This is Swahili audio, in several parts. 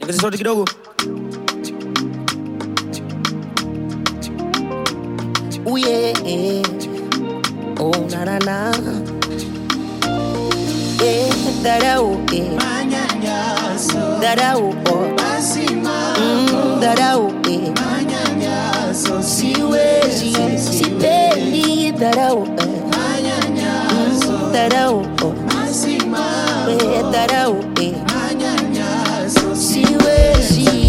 ongeza sauti kidogo Ooh, yeah. Oh, na na na. Yeah, dharau, yeah. Manyanyaso, Dharau, oh. lazima Mm, dharau, yeah. manyanyaso, Siwezi, sipendi dharau, eh. manyanyaso, Dharau, oh. lazima Eh, dharau, eh. manyanyaso, Siwezi.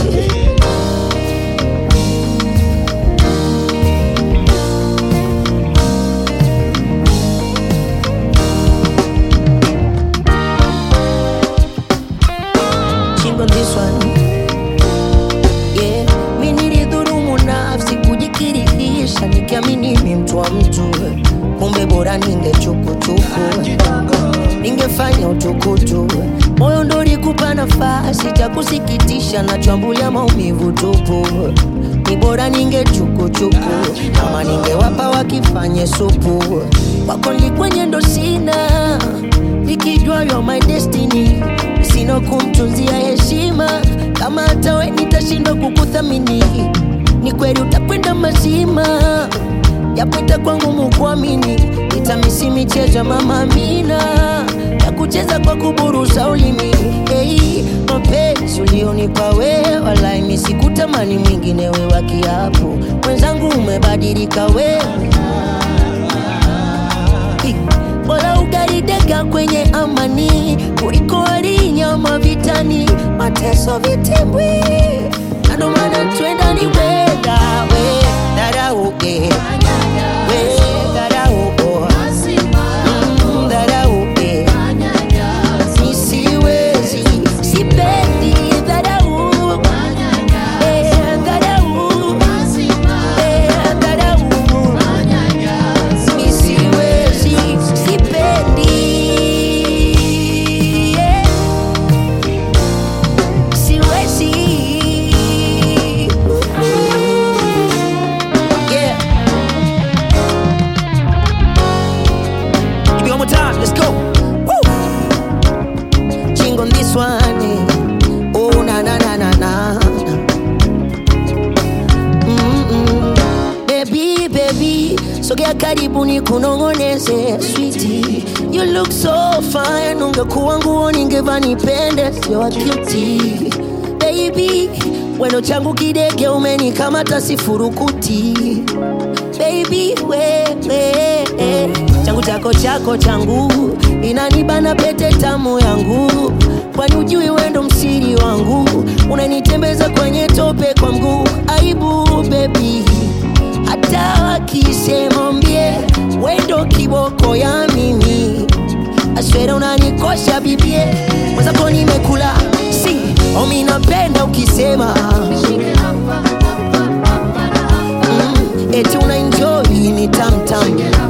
Ching on this one. Yeah, mi nilidhulumu nafsi kujikirihisha nikiamini mi mtu wa mtu, kumbe bora ningechukuchuku kidogo ningefanya utukutu, moyo ndo ulikupa nafasi cha kusikitisha, nachambulia maumivu tupu. Ni bora ningechukuchuku, ama ningewapa wakifanye supu. Wako likwenye ndo sina, nikijua you're my destiny, sina kumtunzia heshima, kama hata we nitashindwa kukuthamini, ni kweli utakwenda mazima yapita kwangu mukuamini, itamisi michezo ya mama Amina ya kucheza kwa kuburusa ulimi. Hey, mapenzi ulionipa wewe, walai mi sikutamani mwingine we wa kiapo. Mwenzangu umebadilika wewe, Hey, bora ugarideka kwenye amani kuliko walinyama vitani, mateso vitimbwi, na ndo maana twenda ni wenda we dharau eh. We dharau oh. Mm, dharau eh. Mi siwezi, sipendi dharau eh, dharau eh, dharau Mi siwezi, sipendi yeah. Siwezi yeah. Give me one more time let's go Woo! Ching on this one eh. Oh na na na na na Mm-mm. Baby baby sogea karibu ni kunongoneze sweetie You look so fine ungekuwa nguo ningeva nipende sio cutie Baby weno changu kidege umenikamata sifurukuti baby wewe changu chako chako changu inanibana pete tamu yangu kwani ujui wendo msiri wangu unanitembeza kwenye tope kwa mguu aibu bebi hata wakisema mbie wendo kiboko ya mimi aswera unanikosha bibie mwenzako nimekula si omi napenda ukisema mm, eti una enjoy ni tamtam